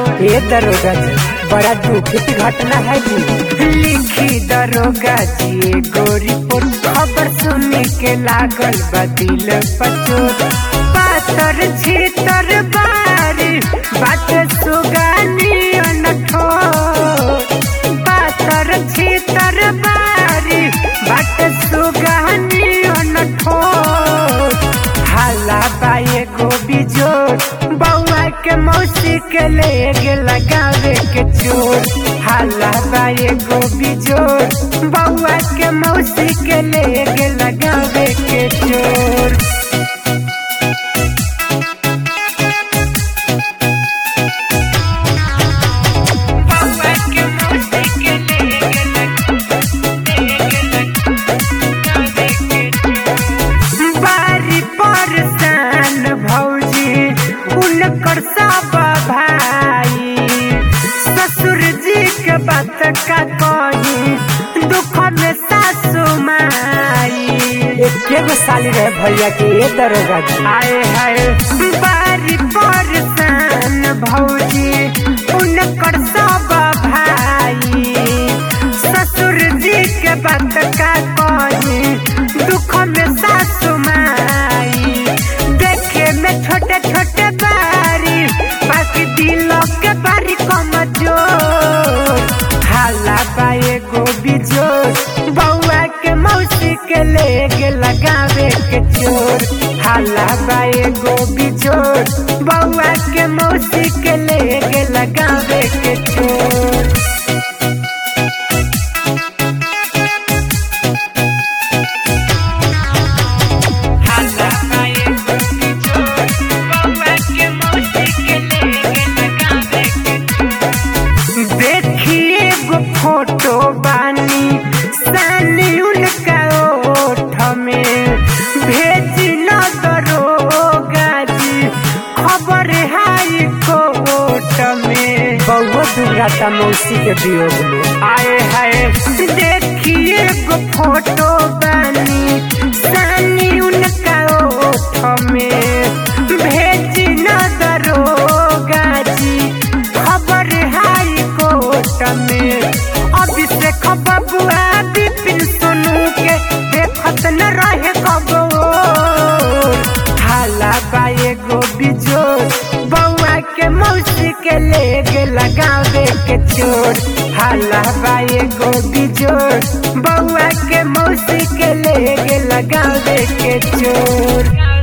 ये दरोगा जी बड़ा दुखित घटना है जी लिखी दरोगा जी एगो रिपोर्ट खबर सुनी के लागल बा दिल पचोट पातर छीतर बारी बात सुगानी अनठो पातर छीतर बारी बात सुगानी अनठो हाला बाए गो बिजोर बउआ के मौसी के ले गे लगावे के चोर हाला बाए गो बिजोर बउआ के मौसी के ले गे लगावे के चोर बउआ के मौसी के ले गे लगावे के चोर बारी परसान भौजी उनकर सब भाई ससुर जी के बात का कही दुख में सासु माई एके गो साली रहे भैया के ये दरोगा जी आए हाय बारी परसान भौजी उनकर सब भाई ससुर जी के बात का कही दुख में सासु माई देखे में छोटे छोटे बारी बाकी दिलों के बारी कमजोर हाला बाए गो बिजोर बउआ के मौसी के ले गे लगावे के चोर हाला बाए गो बिजोर बउआ के मौसी के ले गे लगावे के चोर हाला बाए गो बिजोर बउआ के मौसी के ले गे लगावे के चोर देखिए गो फोटो बानी सानी उनका ओठ में भेजी न दरोगा जी खबर हाई कोर्ट में बहुत दुर्घटना मौसी के वियोग में आए हाय देखिए गो फोटो बानी सानी उनका ओठ में भेजी न दरोगा जी खबर हाई कोर्ट में अभिषेक बबुआ विपिन सोनू के देखत न रहे कबो हाला बाए गो बिजोर बउआ के मौसी के ले गे लगावे के चोर हाला बाए गो बिजोर बउआ के मौसी के ले गे लगावे के चोर